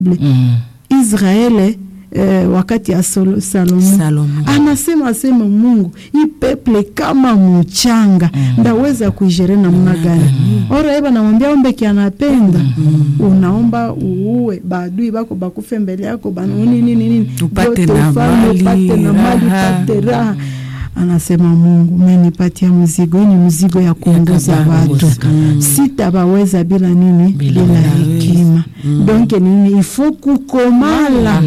mm. Israeli eh, wakati ya Sol Salomo, Salomo. anasema sema Mungu hii peple kama mchanga Mm. ndaweza kuijere namna gani? Ora eba namwambia ombe kianapenda unaomba uue badui bako bakufe mbele yako bana nini nini nini Upate Vyote na ufalme, mali, upate na mali raha. upate raha anasema Mungu menipatia mzigo, hii ni mzigo ya kuongoza kuongoza. watu Mm. sitabaweza bila nini Bila bila, hawezi. hekima Mm. donke nini ifo kukomala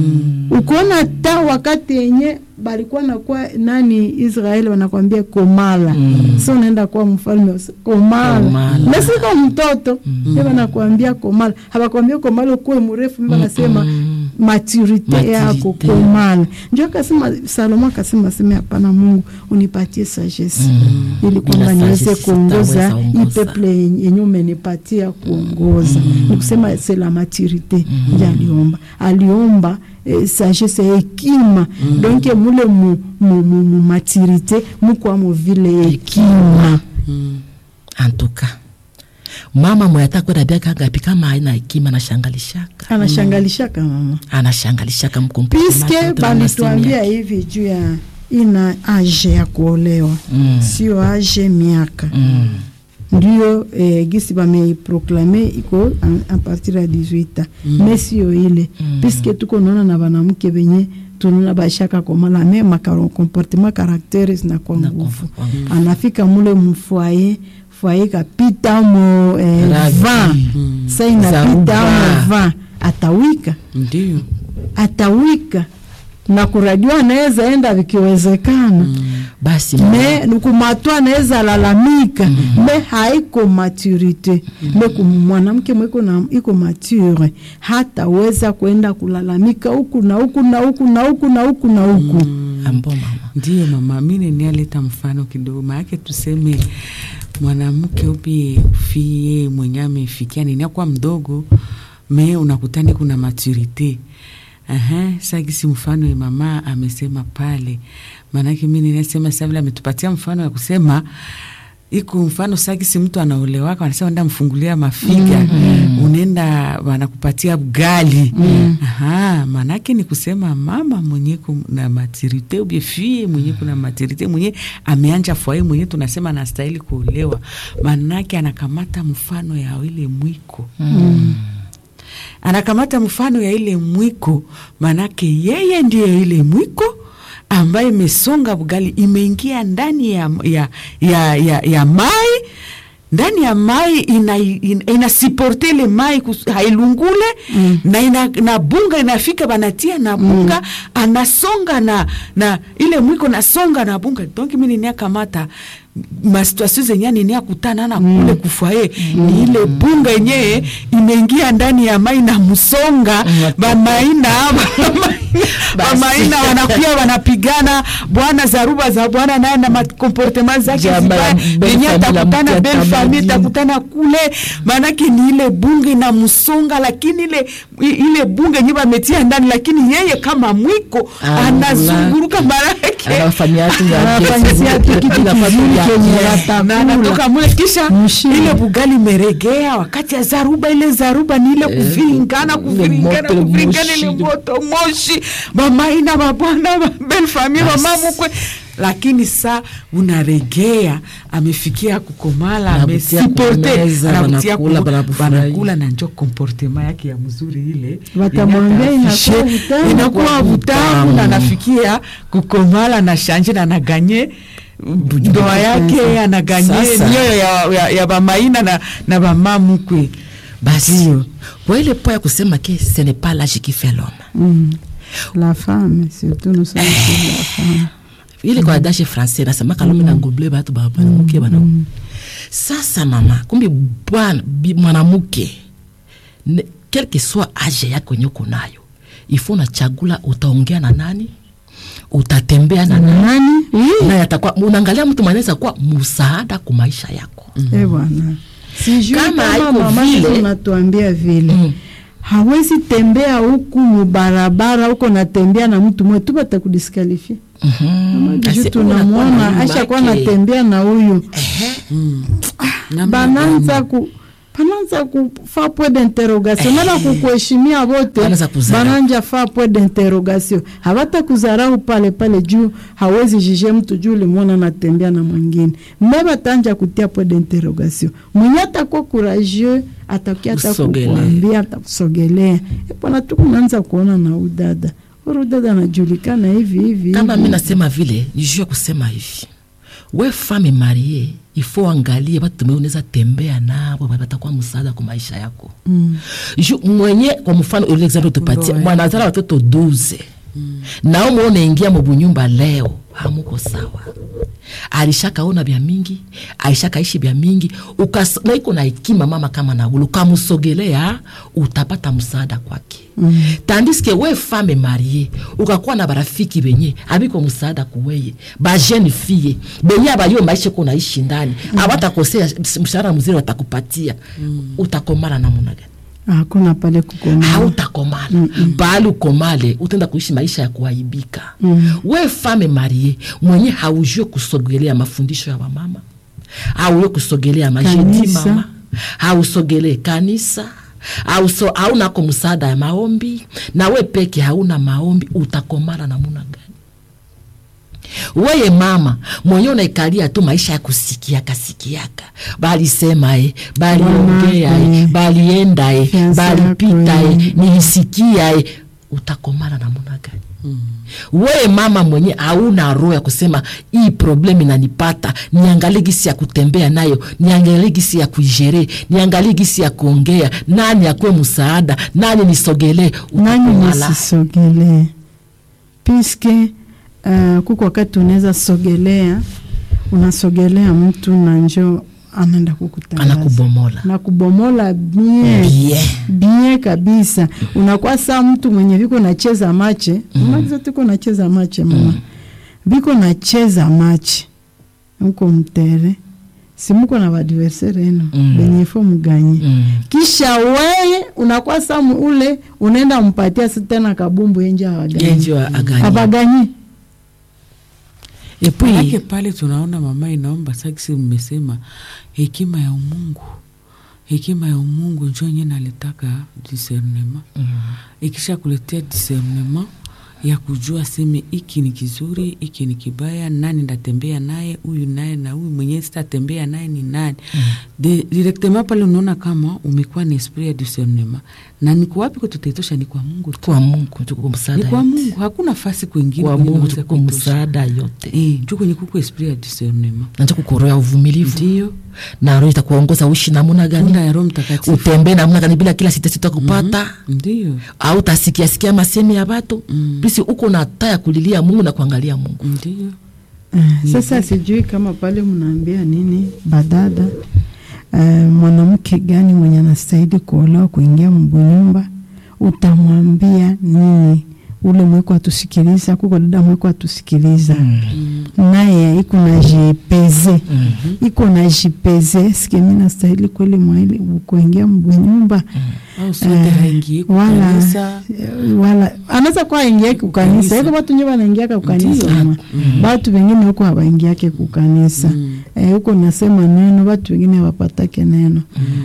ukiona ta wakati yenye balikuwa nakuwa nani Israeli wanakwambia komala Mm. so unaenda kuwa mfalme usi- komala Komala. nasika mtoto mm. wanakwambia komala hawakwambia komala ukuwe mrefu mba nasema Mm. maturite Maturite. yako komala njo akasema Salomo akasema sema hapana Mungu unipatie sagesse Mm. ili kwamba Bila niweze sagesse kuongoza sitaweza hii ongoza. peple yenye umenipatia kuongoza ni kusema c'est la maturité ndio aliomba aliomba eh, sagesse hekima donc mule mu, mu, mu, mu maturité mukwamo vile hekima Mm. antuka mama mwe atakwenda biaka ngapi kama haina hekima anashangalishaka anashangalishaka mama anashangalishaka piske balituambia hivi juu ya ina age ya kuolewa Mm. sio age miaka mm. ndio eh, gisi bameiproklame iko a- a partir ya 18 mm. me sio ile Mm. piske tuko naona na banamke benye tunaona bashaka komala me makaro comportement caractère zinakuwa Na nguvu kwa- kwa- anafika mule mfoye foye kapita mo eh, Ragi. va Mm. sa inapita Zaruba. mo va atawika ndio atawika na kuradiwa anaweza enda vikiwezekana basi me kumatwa anaweza lalamika me haiko maturite me ku- mwanamke mwiko na iko mature hataweza kwenda kulalamika huku na huku na huku na huku na huku na huku ambo mama ndio mama mi nenialeta mfano kidogo maake tuseme mwanamke upi fie mwenye amefikia niniakuwa mdogo me unakutani kuna maturite Aha, sagisi mfano ya mama amesema pale maanake mi ninasema savile ametupatia mfano ya kusema iko mfano sagisi mtu anaolewaka wanasema enda mfungulia mafiga mm-hmm. unaenda wanakupatia gali mm. Aha, maanake ni kusema mama mwenye kuna matirite ubie fie mwenye kuna matirite mwenye ameanja fwaye mwenye tunasema anastahili kuolewa maanake anakamata mfano ya ile mwiko mm. anakamata mfano ya ile mwiko, manake yeye ndiye ile mwiko ambaye imesonga bugali imeingia ndani ya, ya, ya, ya, ya mai ndani ya mai ina, ina, inasiporte ile mai kus- hailungule mm. na ina, na bunga inafika banatia na bunga mm. anasonga na, na ile mwiko nasonga na bunga donc mi niniakamata masituasio zenye niniakutana na mm. kule kufaye mm. ni ile bunga yenyewe imeingia ndani ya mai na msonga Mm. bamaina bamaina wanakuya wanapigana bwana zaruba za bwana naye na makomportema zake Jamba zibaya la belle venye famille la atakutana mkia bel famille tamadini. atakutana kule maanake ni ile bunge na msonga lakini ile i- ile bunge nye bametia ndani lakini yeye kama mwiko Ah, anazunguruka maanake anafanyia tu ya- Anafanyia tu kitu Anafanya kizuri ya- kenye ya- watakula. na anatoka mule kisha Mshindi. ile bugali imeregea wakati ya zaruba ile zaruba ni ile kuviringana kuviringana moto, kuviringana ile moshi. moto moshi mamaina mabwana bel famille Basi. mama mkwe lakini sa unaregea amefikia kukomala Anabutia amesiporte kumeza, anabutia wanakula, ku- wanafurahi. wanakula na njo komportema yake ya mzuri ile Watamwambia yenye inakuwa atafishe, vitamu. inakuwa vutamu na nafikia kukomala na shanje na naganye ndoa yake anaganye Sasa. nioyo ya, ya, ya bamaina na, na bamamukwe basi kwa ile po ya kusema ke ce n'est pas l'âge qui fait l'homme Mm. la femme surtout nous sommes sur la femme ile kwa dashi français nasemaka lome na ngoble batu ba- banamuke bana sasa mama kumbi bwana bi- mwanamuke ne- quel que soit age yako yenye uko nayo ifo unachagula utaongea na nani utatembea na nani nani na yatakuwa unaangalia mtu mwanaweza kuwa msaada kwa maisha yako Eh bwana sijui Kama kama haiko mama vile- Yesu unatuambia vile Mm. hawezi tembea huku mubarabara huko natembea na mtu mwe tu batakudiskalifia Mhm. Mama Asi- Bijou unakuwa na tunamwona nyumba ashakuwa yake. natembea na huyu Ehe. namna bananza gani? ku pananza kufa point d'interrogation nana kukuheshimia vote Wanaanza kuzarau. bananja fa point d'interrogation hawata kuzarau pale pale juu hawezi jije mtu juu ulimwona natembea na mwingine me batanja kutia point d'interrogation mwenye atakuwa courageux atakia hata Kusogelea. kukuambia atakusogelea epona tukunaanza kuona na udada uru dada anajulikana hivi hivi kama hivi. mi nasema vile ni juu ya kusema hivi we fame marie ifo angalie batu me unaweza tembea nabo batakuwa msaada kwa maisha yako Mm. ju mwenye kwa mfano ile example tupatie Ndoa. mwanazala watoto 12 nao muone ingia mubunyumba leo hamuko sawa alishakaona vya mingi alishakaishi vya mingi ukas, na iko na hekima mama kama naulu ukamusogelea utapata msaada kwake mm. tandiske we fame marie ukakuwa na barafiki benye abiko msaada kuweye bajene fie benye abayo maisha ko naishi ndani mm. abatakosea mshahara mzuri watakupatia mm. utakomana namuna gani hakuna pale kukoma hautakomala bali ukomale utaenda kuishi maisha ya kuaibika Mm. we fame marie mwenye haujue kusogelea mafundisho ya wamama haujue kusogelea majedi Kanisa. mama hausogelee kanisa hauso, haunako msaada ya maombi na we peke hauna maombi utakomala namuna gani weye mama mwenye unaikalia tu maisha ya kusikiaka sikiaka balisema e baliongea Bwanako, e eh. balienda e Fiancé balipita yako, e eh. nilisikia e utakomana namuna gani mm. weye mama mwenye hauna roho ya kusema hii problemu inanipata niangalie gisi ya kutembea nayo niangalie gisi ya kuijere niangalie gisi ya kuongea nani akuwe msaada nani nisogelee nani utakomala nisisogelee piske uh, kuko wakati unaweza sogelea unasogelea mtu na njo anaenda kukutangaza anakubomola na kubomola bien Bien. bien kabisa unakuwa saa mtu mwenye viko nacheza mache mm. zote ko nacheza mache mama viko nacheza mache huko mtere simuko na badversaire eno Mm. benye fo mganye mm. kisha weye unakuwa samu ule unaenda mpatia si tena kabumbu enje awaganyi genji wa agani abaganyi Manake epui pale tunaona mama inaomba sakisi, mmesema hekima ya umungu, hekima ya umungu njo nye nalitaka discernema. Ikisha kuletea discernema ya kujua seme iki ni kizuri, iki ni kibaya, nani ndatembea naye, huyu naye na huyu mwenyewe sitatembea naye ni nani. De, directement pale unaona kama umekuwa na esprit ya discernema, na niko wapi ko tutaitosha? Ni kwa Mungu tu, kwa mungu tuko ni msaada kwa yote. Mungu, hakuna fasi kwengine kwa kwenye mungu unaweza tuko kuitosha. msaada yote Eh, njo kwenye kuko esprit ya discernema nanja kukoroya uvumilivu ndio na roho itakuongoza uishi namuna tunda gani ya Roho Mtakatifu utembee namuna gani bila kila sita sita kupata ndio au tasikia sikia masemi ya batu Mm. bisi uko na taa ya kulilia mungu na kuangalia mungu ndio Uh, sasa sijui kama pale mnaambia nini badada uh, mwanamke gani mwenye anastahili kuolewa kuingia mbunyumba utamwambia nini ule mweko atusikiliza kuko dada mweko atusikiliza naye iko na jipeze iko na jipeze sike mi nastahili kweli mwaili kuingia mbunyumba au sote Eh, haingie wala kukanisa wala anaweza kuwa aingiake kukanisa Kanisa. hivyo watu nje wanaingiaka kukanisa Ndiyo. mama watu wengine huko hawaingiake kukanisa Eh, huko nasema neno watu wengine hawapatake neno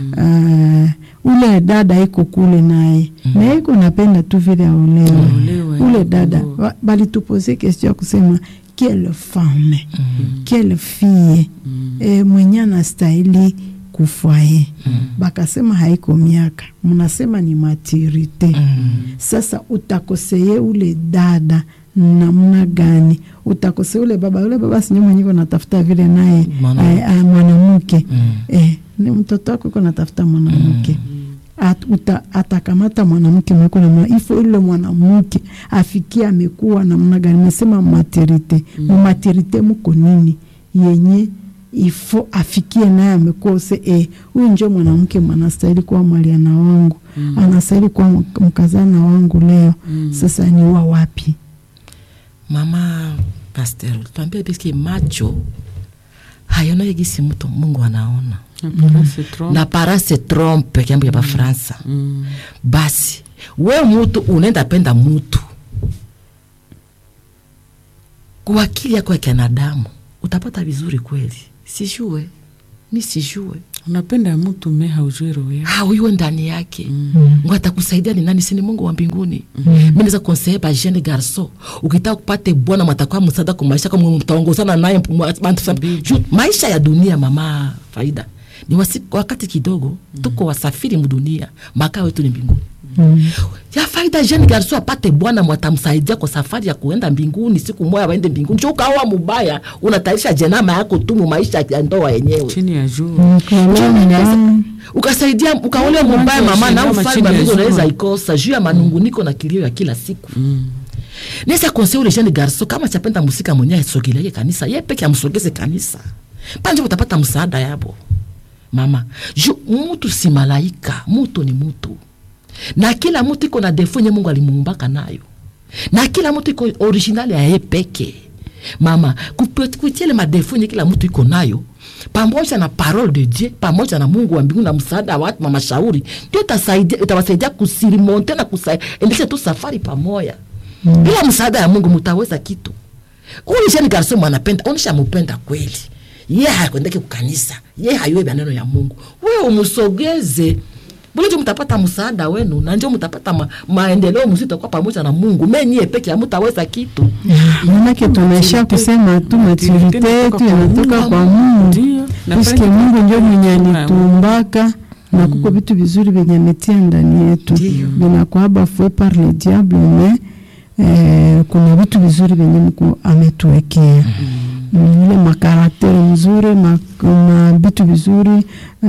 Ah, ule dada iko kule naye na iko napenda tu vile aolewe Aolewe, ule eh, dada ndio. wa- balitupose question ya kusema quelle femme quelle fille eh, mwenye anastahili kufwaye bakasema haiko miaka mnasema ni maturite sasa utakoseye ule dada namna gani utakose ule baba ule baba sinye mwenye iko natafuta vile naye Mwana- eh, ah, mwanamke Mm. eh, ni mtoto wako iko natafuta mwanamke At, uta, atakamata mwanamke mweko namna ifo ile mwanamke afikie amekuwa namna gani mesema materite mumaterite muko nini yenye ifo afikie naye amekose eh, huyu njo mwanamke mwanastahili kuwa mwaliana wangu anastahili kuwa mk- mkazana wangu leo sasa ni wa wapi mama pasteur tuambie biski macho hayonaye gisi mtu mungu anaona Hapana, se trompe. na para se trompe kiambo ya bafransa Mm. basi we mutu unaenda penda mutu kwa akili yako ya kianadamu utapata vizuri kweli sijue mi sijue unapenda mtu me haujui roho yake hauiwe ndani yake mm. atakusaidia ni nani sini mungu wa mbinguni mm. mi naweza konseye ba jeune garso ukitaka kupate bwana mwatakuwa msaada kwa maisha kama mtaongozana naye mwa- bantu sa- Ju- maisha ya dunia mama faida ni wasi, wakati kidogo tuko wasafiri mdunia makao yetu ni mbinguni ya faida jeune garso apate bwana mwatamsaidia kwa safari ya kuenda mbinguni siku moya waende mbinguni cho ukaoa mubaya unatayarisha jenama yako tu mu maisha ya ndoa yenyewe chini ya juu Mkolomba. ukasaidia ukaolewa Mungu mubaya mama na anashinda ufalme wa machini ya mbingu jua. unaweza ikosa juu ya manunguniko na kilio ya kila siku nesa konsei ule jeune garso kama chapenda musika mwenye asogeleke kanisa ye peke amsogeze kanisa panje utapata msaada yabo mama ju mutu si malaika mutu ni mutu na kila mutu iko na defo nye mungu alimuumbaka nayo na kila mutu iko originali ya ye peke mama kupe- kupitia ile madefo nye kila mutu iko nayo pamoja na parole de dieu pamoja na mungu wa mbingu na msaada wa watu mashauri ndio itasaidia- itawasaidia kusirimonte na kuendesha tu safari pamoja mm. bila msaada ya mungu mutaweza kitu huyu jeni garso mwanapenda onisha mupenda kweli ye hakwendeke kukanisa ye hayue maneno ya mungu we umusogeze bulejo mtapata msaada wenu na njo mtapata ma, maendeleo mzito kwa pamoja na mungu menyie peke amutaweza kitu manake tunaisha kusema tu maturite yetu inatoka kwa Mungu, Ndio. Na puisque pale Mungu ndio tunatoka mwenye kwa Mungu. alituumbaka na kuko vitu vizuri vyenye ametia ndani yetu vinakwaba fue par le diable me eh, kuna vitu vizuri vyenye Mungu ametuwekea Mm, ile makarakteri mzuri ma, ma vitu vizuri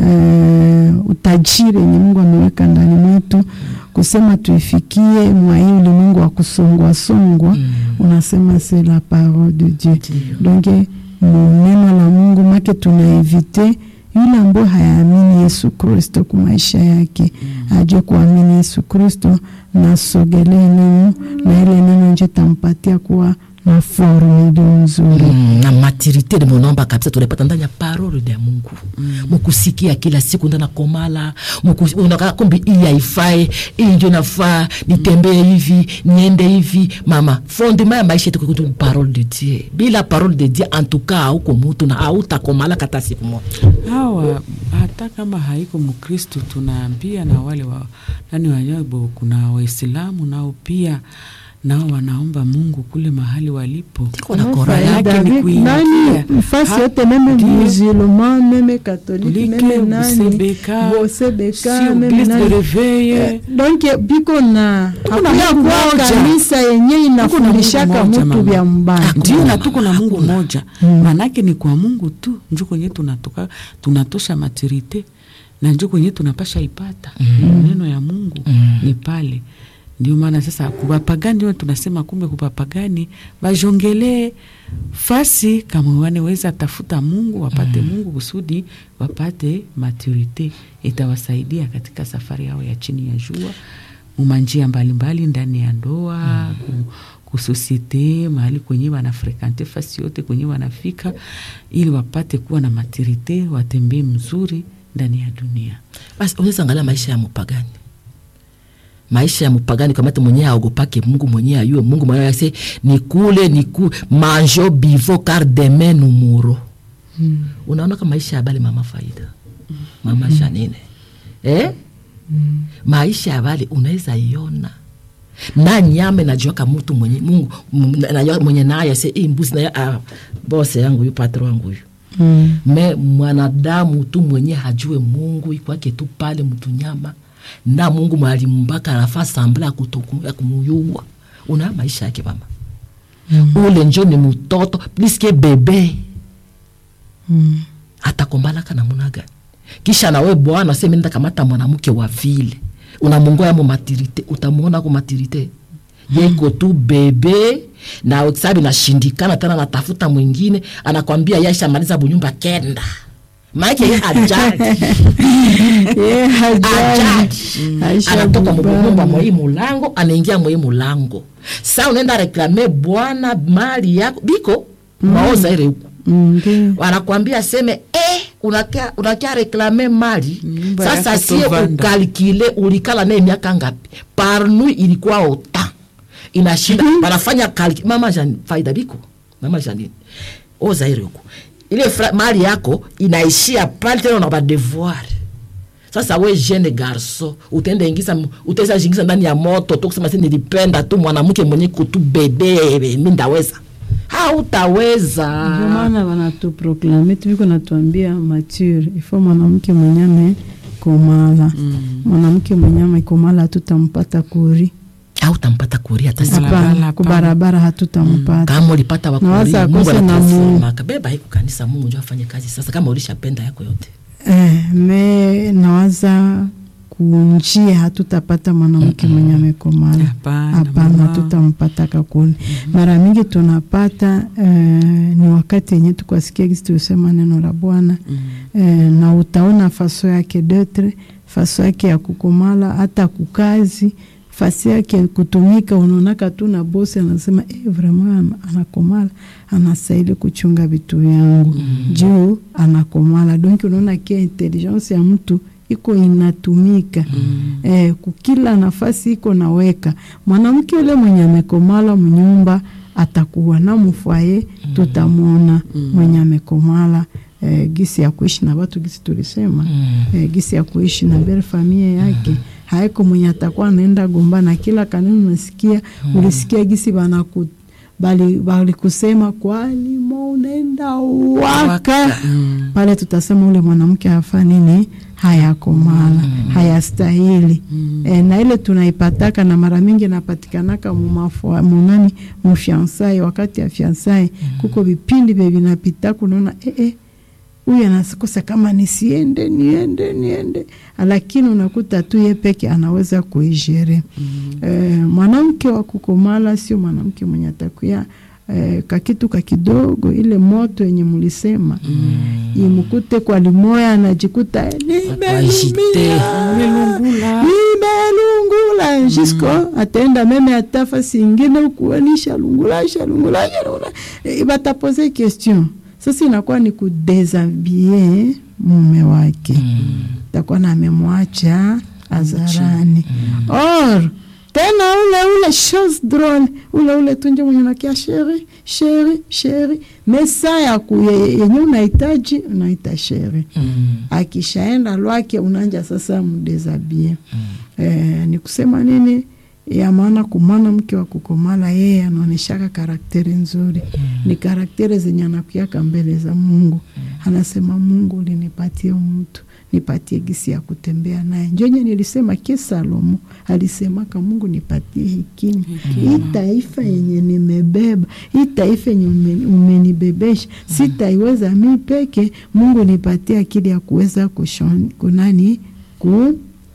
eh, utajiri yenye Mungu ameweka ndani mwetu kusema tuifikie mwa hii ulimwengu wa kusongwa songwa unasema c'est la parole de Dieu donc mu neno la Mungu make tunaevite yule ambaye hayaamini Yesu Kristo kwa maisha yake ajue kuamini Yesu Kristo na sogelee neno na ile neno nje tampatia kuwa na forme iliyo nzuri mm, na maturite de monomba kabisa tunapata ndani ya parole ya mungu mukusikia kila siku ndana komala muku- unaka kumbi hii haifai hii ndio nafaa nitembee hivi niende hivi mama fondema ya maisha yetu kukutu parole de dieu bila parole de dieu en tout cas hauko mutu na hautakomala kata siku moja hawa hata kama haiko mkristo tunaambia na wale wa nani wanyabo kuna waislamu nao pia nao wanaomba mungu kule mahali walipo Tiko na Kama korali faida yake ni vi- kuingia. nani fasi Ha- yote meme ndio. musulman meme katolike Like, meme nani Bosebeka, bosebeka si meme Eglise de nani Reveil. Eh, donc biko na Tuko na hakuya Mungu kuwa moja. kanisa yenye inafundishaka moja, mutu mama. vya mbaya ndio na tuko na mungu moja maanake ni kwa mungu tu njo kwenye tunatoka tunatosha maturite na njo kwenye tunapasha ipata neno ya mungu ni pale ndio maana sasa kubapagani ndio tunasema kumbe kubapagani bajongelee fasi kama waneweza tafuta mungu wapate mungu kusudi wapate maturite itawasaidia katika safari yao ya chini ya jua mumanjia mbalimbali ndani ya ndoa ku, kusosiete mahali kwenye wanafrekante fasi yote kwenye wanafika ili wapate kuwa na maturite watembee mzuri ndani ya dunia basi unaweza angalia maisha ya mupagani maisha ya mupagani kamati mwenyewe aogopake mungu mwenyewe ayue mungu mwenyewe ase nikule niku manjo bivo car demain numuro mm. unaona ka maisha ya bale mama faida mama mm. janine eh? mm. maisha ya bale unaweza iona na nyame najuaka mutu mwenye mungu m- najua mwenye naye se hii mbuzi naye ah, bose yangu huyu patro wangu huyu Mm. me mwanadamu tu mwenye hajue mungu ikwake tu pale mtunyama na mungu mwalimbaka anafaa sambla ya kutoku- ya kumuyua una maisha yake mama mm. ule njo ni mtoto pliske bebe Mm. atakombalaka namuna gani kisha nawe bwana seme nenda kamata mwanamke wa vile unamungoya mo matirite utamuona ko matirite yeko tu bebe na sabi nashindikana tena natafuta mwingine anakwambia yaisha maliza bunyumba kenda maake ye ajali Eh, hajali. ajali Aisha anatoka Bubana. mubumba mwei mulango anaingia mwei mulango sa unaenda reklame bwana mali yako biko maoza ere huku Mm, ndio. wanakwambia seme eh, unakia, unakia reklame mali Nyumba sasa yake sie tovanda. ukalkile ulikala naye miaka ngapi parnu ilikuwa ota inashinda wanafanya kalki mama Jan, faida biko mama janine ozaire huko ile fra- mali yako inaishia pale tena una badevoir sasa we jeune garso utaenda ingiza utaweza jingiza ndani ya moto tu kusema si nilipenda tu mwanamke mwenye kutu bebe mi ndaweza hautaweza ndio maana wanatuproklame tuviko natuambia mature ifo mwanamke mwenye amekomala mwanamke mwenye amekomala hatutampata kuri hautampata kuria hata siku Barabara, hapana hapana. kubarabara hatutampata kama ulipata Na waza wakuri mungu akose na anatasema kabeba hiko kanisa mungu njo afanye kazi sasa kama ulishapenda yako yote eh, me nawaza kunjia hatutapata mwanamke mwenye amekomala Hapana, hapana mama. hatutampata kakuni mara mingi tunapata eh, ni wakati yenye tukwasikia gisi tulisema neno la bwana eh, na utaona faso yake detre faso yake ya kukomala hata kukazi fasi yake kutumika unaonaka tu na bosi anasema eh, vraiment ana- anakomala anastahili kuchunga vitu vyangu juu anakomala donc unaona kia intelligence ya mtu iko inatumika eh, kukila nafasi iko naweka mwanamke ule mwenye amekomala mnyumba atakuwa na mfwaye tutamwona mwenye amekomala eh, gisi ya kuishi na watu gisi tulisema eh, gisi ya kuishi na bere familia yake haiko mwenye atakuwa anaenda gombana kila kanuni unasikia ulisikia gisi banaku bali balikusema kwalimo unaenda waka pale tutasema ule mwanamke hafa nini hayakomala hayastahili e, na ile tunaipataka na mara mingi napatikanaka mumafua- munani mufiansai wakati ya fiansai kuko vipindi vye vinapita kunaona eh, eh, huyu anakosa kama nisiende niende niende, lakini unakuta tu ye peke anaweza kuijere. Eh, mwanamke wa kukomala sio mwanamke mwenye atakuya eh, kakitu kakidogo, ile moto yenye mulisema imukute kwa limoya, anajikuta eh, nimelumia Nimelungula. nimelungula jisko ataenda meme atafa singine ukuanisha lungula shalungula shalungula Eh, batapose question sasa inakuwa ni kudesabie mume wake takuwa na amemwacha hadharani or tena ule ule chose drôle ule ule tunje mwenye nakia sheri sheri sheri mesa ya ku ye- yenye unahitaji unaita sheri akishaenda lwake unanja sasa mdesabie eh, ni kusema nini ya maana kumwana mke wa kukomala yeye anaoneshaka karakteri nzuri ni karakteri zenye anakuaka mbele za mungu anasema mungu ulinipatie mtu nipatie gisi ya kutembea naye njonye nilisema ke salomo alisemaka mungu nipatie hekima hii taifa yenye nimebeba hii taifa yenye ume- umenibebesha sitaiweza mi peke mungu nipatie akili ya kuweza kushon, kunani ku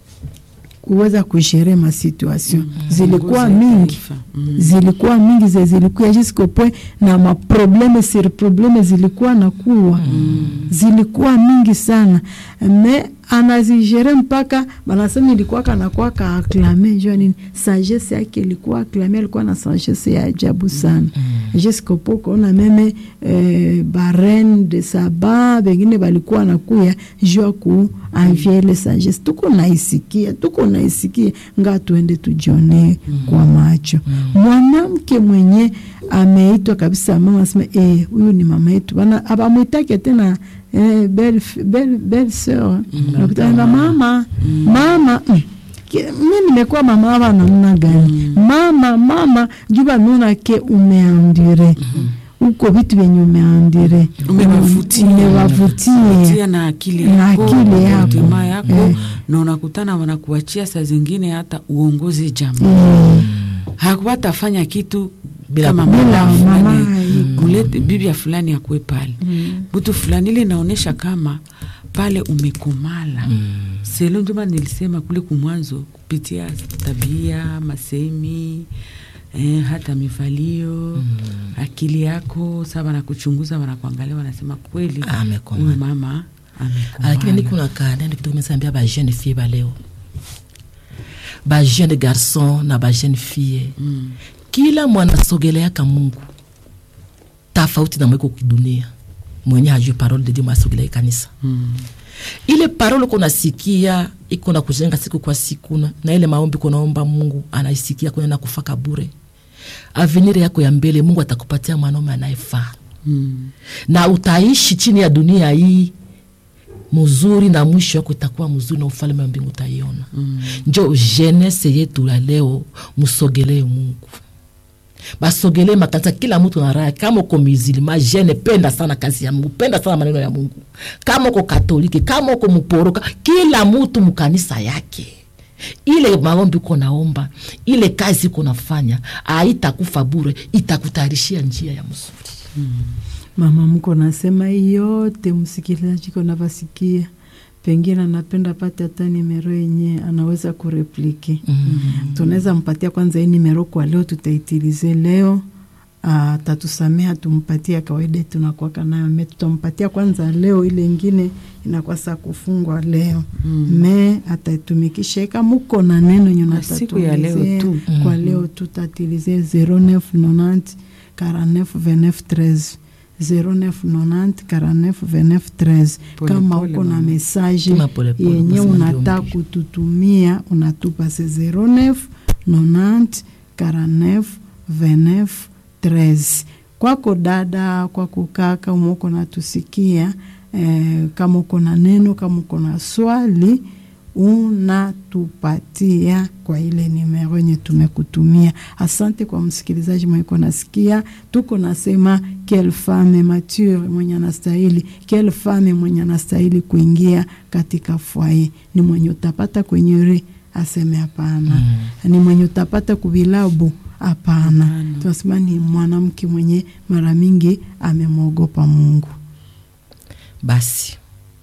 kuweza kushere masituation zilikuwa Ongoza mingi taifa. Mm. zilikuwa mingi ze zilikuwa jusqu'au point na maprobleme sur probleme zilikuwa nakuwa zilikuwa mingi sana me anazigere mpaka banasema ilikuwa kanakuwa ka aklame jua nini sagesse yake ilikuwa aklame alikuwa na sagesse ya ajabu sana jusqu'au point kuona meme eh, barene de saba bengine balikuwa nakuya jua ku anvie ile sagesse tuko naisikia tuko naisikia nga tuende tujionee kwa macho mwanamke mwenye ameitwa kabisa mama asema eh, huyu ni mama yetu bana abamwitake tena eh, belle f- belle belle sœur nakutana mama mama mm. Ki- mi nimekuwa mama hapa namna gani mama mama juba naona ke umeandire uko vitu vyenye umeandire Umewavutia. umewavutia Tia na akili Na yako akili yako. komportema yako Eh. na unakutana wanakuachia saa zingine hata uongozi jambo Mm. hakuwatafanya kitu Bila- kama bila mama mama fulani iko. mulete bibi ya fulani akuwe pale mtu fulani ile inaonyesha kama pale umekomala selo njoma nilisema kule kumwanzo kupitia tabia masemi eh, hata mivalio akili yako saa wanakuchunguza wanakuangalia wanasema kweli Amekomala. huyu mama amekomala. lakini niko na kanende kitu kimesambia ba jeune fille ba leo ba jeune garçon na ba jeune fille Mm. kila mwana sogeleaka mungu tofauti na mweko kidunia mwenye hajui parole de dieu mwasogelea kanisa Mm. ile parole kunasikia iko na kujenga siku kwa siku na- na ile maombi kunaomba mungu anaisikia kunena kufaka bure avenir yako ya mbele mungu atakupatia mwanaume anayefaa Mm. na utaishi chini ya dunia hii mzuri na mwisho wako itakuwa mzuri na ufalme wa mbingu utaiona mm. njo jenese yetu la leo msogelee mungu basogelee makanisa kila mtu na raya kama uko mizilima jene penda sana kazi ya mungu penda sana maneno ya mungu kama uko katoliki kama uko mporoka kila mtu mkanisa yake ile maombi uko naomba ile kazi uko nafanya aitakufa bure itakutayarishia njia ya mzuri mama mko nasema hii yote msikilizaji konavasikia pengine anapenda pate hata nimero yenye anaweza kureplike mm-hmm. tunaweza mpatia kwanza hii nimero kwa leo tutaitilize leo atatusamea tumpatie kawaida tunakwaka nayo me tutampatia kwanza leo ile ingine inakuwa saa kufungwa leo mm. me ataitumikisha eka muko na neno yenye Kwa siku ya leo natatuelezea tu. kwa leo tutatilize 0990 49 29 13 0990 49 29 13 Pole kama pole, uko na mama. mesaje Tuma pole pole, yenye basi unataka ndio kututumia unatupa se 09 90 49 29 13 kwako dada kwako kaka umeuko natusikia eh, kama uko na neno kama uko na swali unatupatia kwa ile nimero yenye tumekutumia. Asante kwa msikilizaji mwenye uko nasikia, tuko nasema quelle femme mature mwenye anastahili, quelle femme mwenye anastahili kuingia katika foyer, ni mwenye utapata kwenye re aseme hapana, mm. ni mwenye utapata kuvilabu hapana. Tunasema ni mwanamke mwenye mara mingi amemwogopa Mungu. basi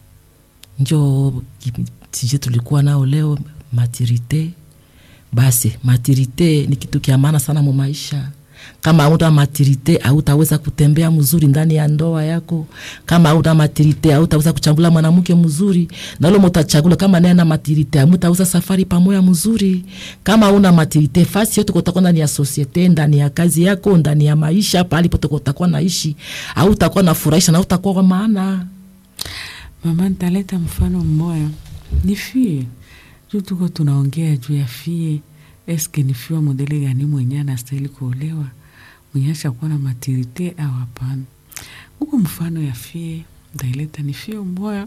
njo tije tulikuwa nao leo maturite basi maturite ni kitu kia maana sana mu maisha kama auta maturite autaweza kutembea mzuri ndani ya ndoa yako kama auta maturite autaweza kuchagula mwanamke mzuri na ule mutachagula kama naye na maturite amutaweza safari pamoja mzuri kama una maturite fasi yote kutakuwa ndani ya sosiete ndani ya kazi yako ndani ya maisha pahali pote kutakuwa naishi autakuwa nafurahisha na utakuwa kwa maana Mama, nitaleta mfano mmoya. Ni fie juu tuko tunaongea juu ya fie, eske ni fie wa modeli gani mwenye anastahili kuolewa, mwenye ashakuwa na matirite au hapana? Huko mfano ya fie ntaileta ni fie mmoya,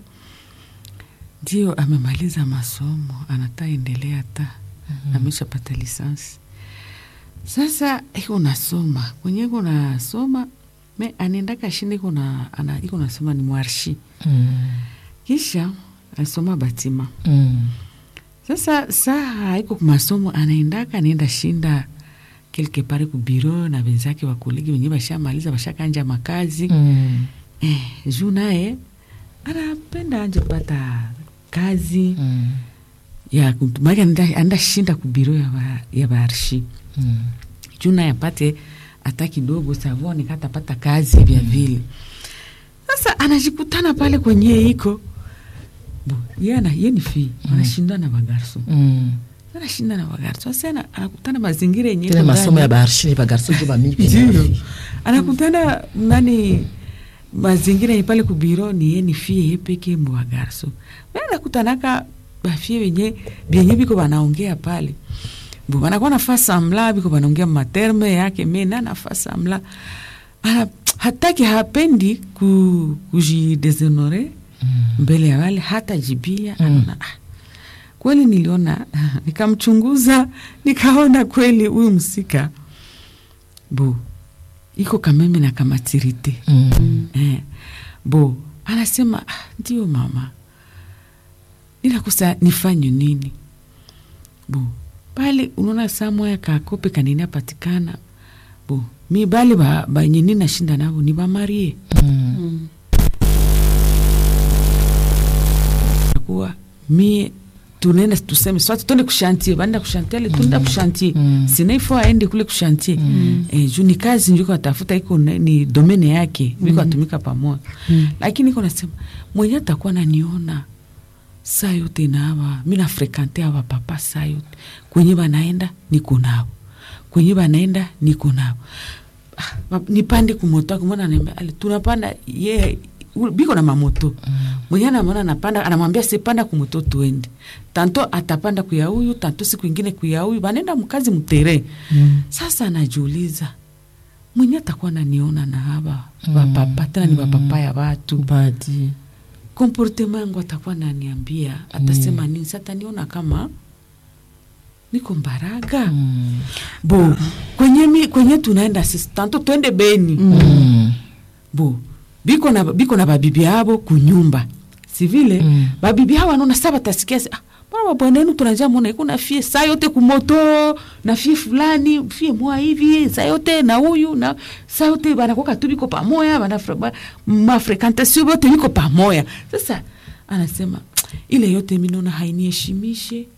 ndio amemaliza masomo, anata endelea hata ameshapata lisansi. Sasa iko nasoma kwenye iko nasoma me anaendaka shinde iko na ana- iko nasoma ni mwarshi mm. kisha asoma batima Mm. sasa saa haiko kumasomo anaendaka anaenda shinda quelque part ku biro na wenzake wakolegi wenyewe bashamaliza bashakanja makazi Mm. eh, juu naye anapenda anje kupata kazi Mm. ya kutu- maana anaenda anaenda shinda ku biro ya, ba, ya baarshi Mm. juu naye apate hata kidogo savoni katapata kazi vya vile sasa anajikutana pale kwenye iko bo ye ana ye ni fi anashinda na bagarso Mm. anashinda na bagarso sasa ana- anakutana mazingira yenye tena iko masomo ndani. ya baarshini bagarso jo bamingi Ndio. anakutana nani mazingira yenye pale kubiro ni ye ni fie ye peke mbo bagarso me anakutanaka bafie benye benye biko banaongea pale bo banakuwa nafaa samla biko banaongea materme yake me na nafaa samla ana hataki hapendi ku, kujideshonore mbele ya wale hata jibia Mm. anaona ah, kweli niliona nikamchunguza nikaona kweli huyu msika bo iko kameme na kamatirite Mm. eh, bo anasema ah, ndio mama ninakosa nifanye nini bo pale unaona saa moya kakope kanini apatikana bo mi bale ba- benye ba, nashinda nabo ni bamarie Mm. kuwa mi tunaenda tuseme swati tuende kushantie baenda kushantie ale tuenda kushantie Mm. sinaifo aende kule kushantie eh, juu ni kazi njuko atafuta iko na- ni domene yake biko atumika pamoja lakini iko nasema mwenye atakuwa naniona saa yote nawa mi nafrekante awa papa saa yote kwenye banaenda niko nao kwenye banaenda niko nao Ah, ba- nipande kumoto ako mwana anaambia ale tunapanda ye u- biko na mamoto mwenye anamwona anapanda anamwambia sipanda kumoto tuende tanto atapanda kuya huyu tanto siku ingine kuya huyu banaenda mkazi mtere Mm. sasa anajiuliza mwenye atakuwa naniona na haba bapapa tena ni bapapa ya watu badi komportema yangu atakuwa naniambia atasema nini sataniona kama niko mbaraga Mm. bo kwenye, mi, kwenye tunaenda sisi tanto twende beni Mm. bo biko na, biko na babibi yabo kunyumba sivile Mm. babibi hao wanaona sa batasikia se, ah, mbona babwana yenu tunajia mona iko na fie saa yote kumoto na fie fulani fie moa hivi saa yote na huyu na saa yote banakoka tu biko pamoya bana ba, mafrekantasio bote biko pamoya sasa anasema ile yote minaona hainiheshimishe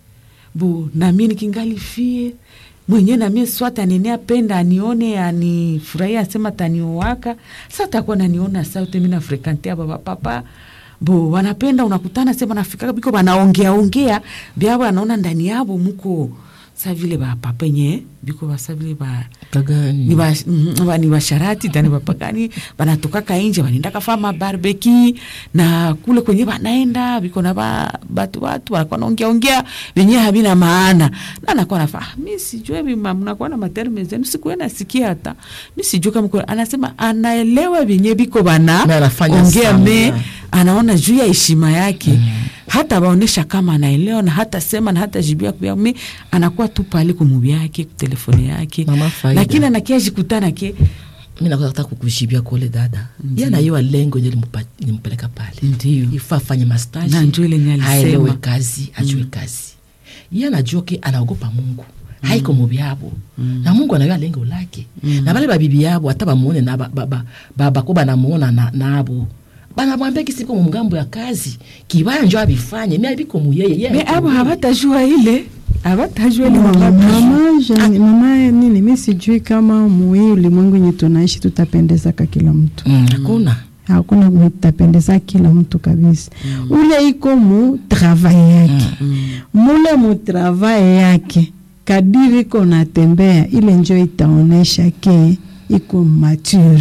bo namie nikingali fie mwenye namie swata nene apenda anione anifurahia asema taniowaka sa takuwa naniona saute mina frekantea baba papa bo wanapenda unakutana sema nafika biko banaongea ongea byabo anaona ndani yabo muko sa vile bapapa enye biko basa vile ba kagani ni ba- mm, ba- ni basharati tani bapagani banatokaka inje banaenda kafama barbeki na kule kwenye banaenda biko na ba, batu batu banakuwa naongea ongea venye havina maana na nakuwa nafa ah, mi sijue vima mnakuwa na materme zenu sikuwe nasikia hata mi sijue kama kuna-" anasema anaelewa venye biko bana Me anafanya ongea me sana. anaona juu ya heshima yake mm. hata baonesha kama anaelewa na hata sema na hata jibia kubia me anakuwa tu pale kumubi yake kutelefoni yake Mama faida. lakini anakia jikutana ke mi nakuwa nataka kukujibia kule dada ye anaiwa lengo nje limpeleka pale ndio ifaa afanye mastaji Na njoo ile yenye alisema. aelewe kazi ajue kazi ye anajua ke anaogopa mungu haiko mubi yabo na mungu anayua lengo lake na bale babibi yabo hata bamuone na ba- ba- ba- ba- bako banamuona na- nabo banamwambia kisiko mungambo ya kazi kibaya njo abifanye mi abiko muyeye ye me haiko abo muyeye. habatajua ile habatajua ile Mama, wangapi. mama, Jeanne- mama nini mi sijui kama muhii ulimwengu yenye tunaishi tutapendezaka kila mtu Mm, hakuna hakuna mwenye tutapendeza kila mtu kabisa ule iko mu travail yake mule mu travail yake kadiri iko natembea ile njo itaonesha ke iko mature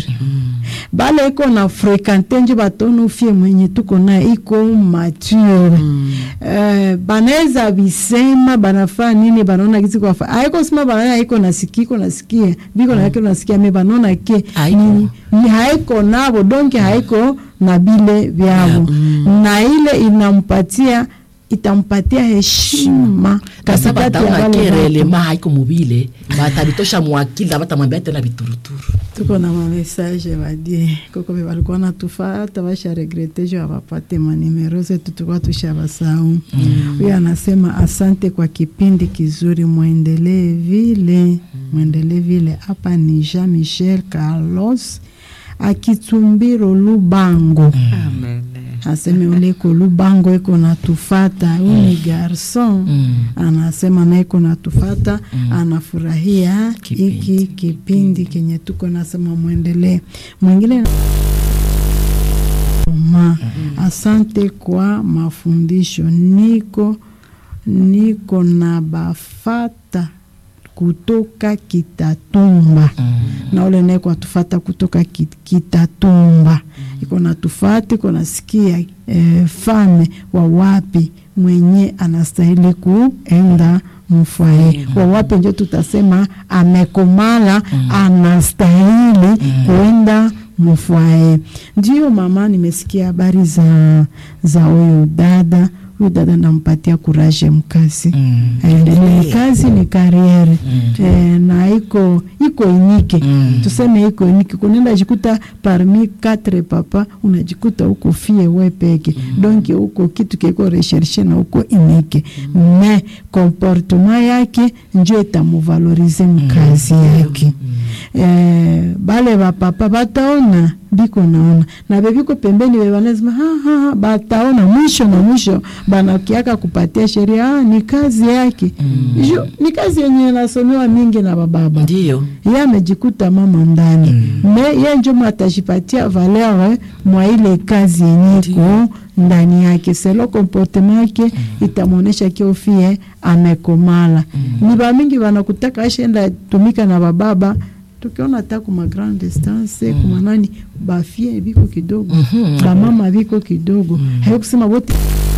bale iko na frekante njo batona ufie mwenye tuko naye iko mature Eh, banaweza bisema banafaa nini banaona kisi kwafa aiko sema banaona iko nasikia iko nasikia biko na iko nasikia me banaona ke Haiko. ni, ni haiko nabo donke haiko na bile vyabo na ile inampatia itampatia heshima kasa katikati ya bataona wale watu. kerelema haiko mubile batabitosha mwakili abatamwambia tena bituruturu tuko na mamessage badie koko be balikuwa natufata basha regrete jo abapate manimero zetu tulikuwa tushabasau huyo anasema asante kwa kipindi kizuri mwendelee vile mwendelee vile hapa ni Jean Michel Carlos akitumbiro Lubango Amen. aseme ule iko Lubango iko natufata huyu ni garson Mm. anasema na iko natufata anafurahia Kipindi. hiki kipindi kenye tuko nasema mwendelee mwingine ma asante kwa mafundisho niko niko na bafata kutoka Kitatumba na ule naye kwa tufata kutoka Ki- Kitatumba iko na tufata iko nasikia eh, fame wa wapi mwenye anastahili kuenda mfwae wa wapi njo tutasema amekomala anastahili kuenda mfwae. Ndio mama, nimesikia habari za za huyu dada huyu dada nampatia kuraje mkazi Mm. aendelee kazi ni kariere eh, na iko iko inike Mm. tuseme iko inike kunenda jikuta parmi quatre papa unajikuta uko fie we peke donc uko kitu kiko recherche na uko inike me comportement yake njo itamuvalorize mkazi yake eh, bale bapapa bataona biko naona na bebiko pembeni bebanazima haha bataona mwisho na mwisho banakiaka kupatia sheria ah, ni kazi yake mm. ni kazi yenye nasomewa mingi na bababa ndiyo ye amejikuta mama ndani me ye njo mwatajipatia valeur mwa ile kazi yenye iko ndani yake selo comportement yake itamwonyesha kiofie amekomala ni bamingi banakutaka ashenda tumika na bababa tukiona hata kuma grand distance kuma nani bafie biko kidogo bamama biko kidogo haikusema wote